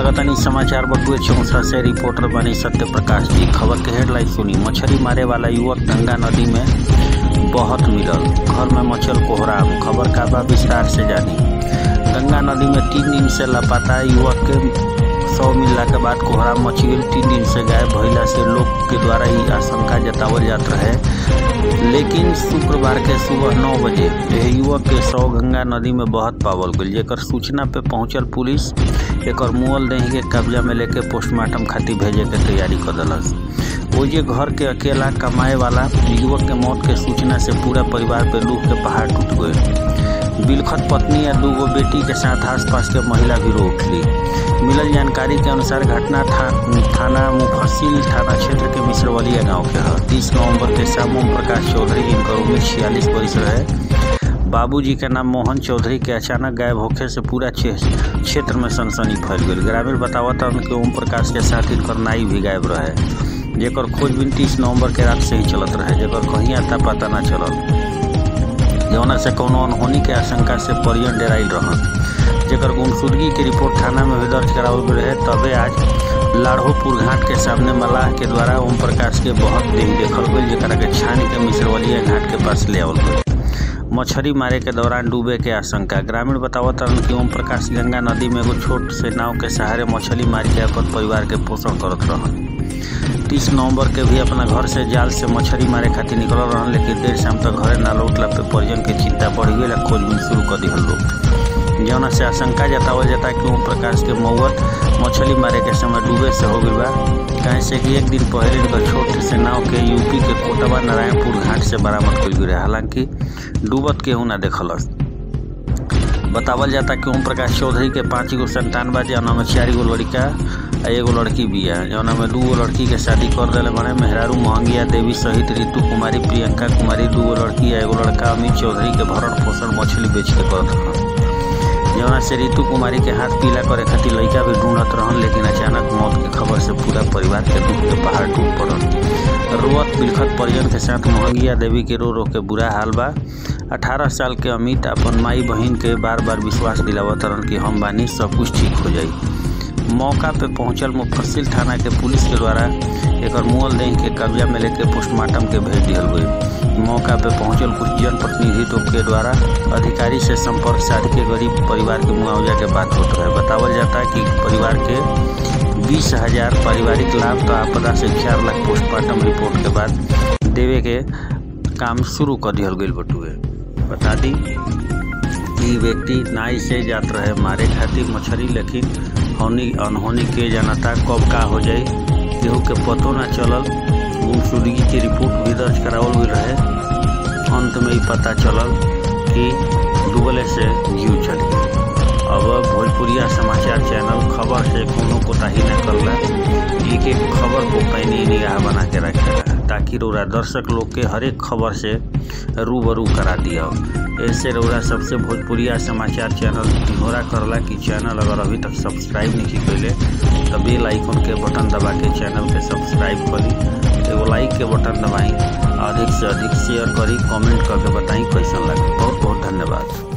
लगतानी समाचार बटुए चौसा से रिपोर्टर बनी सत्य प्रकाश जी खबर के हेडलाइन सुनी मछली मारे वाला युवक गंगा नदी में बहुत मिलल घर में मचल कोहराम खबर का बा विस्तार से जानी गंगा नदी में तीन दिन से लापता युवक के सौ मिलला के बाद कोहराम मच गई तीन दिन से गायब भइला से लोग के द्वारा ही आशंका जतावल जात रहे लेकिन शुक्रवार के सुबह नौ बजे यह युवक के शव गंगा नदी में बहत पावल गई जेकर सूचना पे पहुंचल पुलिस एकर मुअल देह के कब्जा में लेके पोस्टमार्टम खातिर भेजे के तैयारी कर दिलस ओजे घर के अकेला कमाए वाला युवक के मौत के सूचना से पूरा परिवार पे लूह के पहाड़ टूट गए बिलखत पत्नी या दूगो बेटी के साथ आसपास के महिला भी रो उठली मिलल जानकारी के अनुसार घटना था, थाना मुफस्सिल थाना क्षेत्र के मिश्रवलिया गांव के है तीस नवंबर के शाम ओम प्रकाश चौधरी जिनकर उम्र छियालीस वर्ष रहे बाबूजी के नाम मोहन चौधरी के अचानक गायब होखे से पूरा क्षेत्र में सनसनी फैल गई ग्रामीण बतावत कि ओम प्रकाश के साथ इनकर नाई भी गायब रहे जेकर खोजबीन तीस नवंबर के रात से ही चलत रहे जेकर कहीं आता पता ना चलल जौना से कौनो अनहोनी के आशंका से परियन डेराइल रहन जेकर गुमशुदगी के रिपोर्ट थाना में भी दर्ज करावल गई रहे तबे आज लाढ़ोपुर घाट के सामने मलाह के द्वारा ओम प्रकाश के बहुत देह देखल गई जरा के छान के मिश्रवलिया घाट के पास ले आवल गई मछली मारे के दौरान डूबे के आशंका ग्रामीण बतावत रहन कि ओम प्रकाश गंगा नदी में एगो छोट से नाव के सहारे मछली मार के अपन परिवार के पोषण करत रहन तीस नवंबर के भी अपना घर से जाल से मछली मारे खातिर निकल रहन लेकिन देर शाम तक घरे ना लौटला पे परिजन के चिंता बढ़ गई खोजबीन शुरू कर दिहल लोग जौना से आशंका जतावल जाता कि ओम प्रकाश के मौत मछली मारे के समय डूबे से हो गई बा कहे से कि एक दिन पहले इनकर छोट से नाव के यूपी के कोटवा नारायणपुर घाट से बरामद कल गई रहे हालांकि डूबत केहू ना देखलस बतावल जाता कि ओम प्रकाश चौधरी के पाँच गो संतान बा जौना में चार गो लड़का आ एगो लड़की भी है जौना में दूगो लड़की के शादी कर दिले बने मेहरारू महंगिया देवी सहित रितु कुमारी प्रियंका कुमारी दूगो लड़की आ एगो लड़का अमित चौधरी के भरण पोषण मछली बेच के करत रहन जौना से रितु कुमारी के हाथ पीला करे खातिर लड़का भी ढूंढत रहन लेकिन अचानक मौत की खबर से पूरा परिवार के दुख के पहाड़ टूट पड़ल रोअत बिलखत परिजन के साथ मोहंगिया देवी के रो रो के बुरा हाल बा अठारह साल के अमित अपन माई बहन के बार बार विश्वास दिलावत रहन कि हम बानी सब कुछ ठीक हो जाई मौका पे पहुंचल मुफस्सिल थाना के पुलिस के द्वारा एक मुअल देह के कब्जा में लेके पोस्टमार्टम के भेज दिहल गई मौका पे पहुंचल कुछ जनप्रतिनिधित्व के द्वारा अधिकारी से संपर्क साध के गरीब परिवार के मुआवजा के बात होते रहे बतावल जाता है कि परिवार के बीस हजार पारिवारिक लाभ तो आपदा से चार लाख पोस्टमार्टम रिपोर्ट के बाद देवे के काम शुरू कर दिहल गई बटुए बता दी कि व्यक्ति नाई से जात रहे मारे खातिर मछली लेकिन होनी अनहोनी के जानता कब का हो जाए केहू के पतो ना चलल गुमशुदगी के रिपोर्ट भी दर्ज करावल गई रहे अंत में ही पता चलल कि डूबले से जीव चल गई अब भोजपुरिया समाचार चैनल खबर से कोनो कोताही न करला एक एक खबर को पैनी निगाह बना के रखेला ताकि रौरा दर्शक लोग के हर एक खबर से रूबरू करा दिया ऐसे रौरा सबसे भोजपुरिया समाचार चैनल घोरा करला कि चैनल अगर अभी तक सब्सक्राइब नहीं कैले तो बेल आइकन के बटन दबा के चैनल के सब्सक्राइब करी एगो लाइक के बटन दबाई अधिक से अधिक शेयर करी कमेंट करके बताई कैसा लगे बहुत बहुत धन्यवाद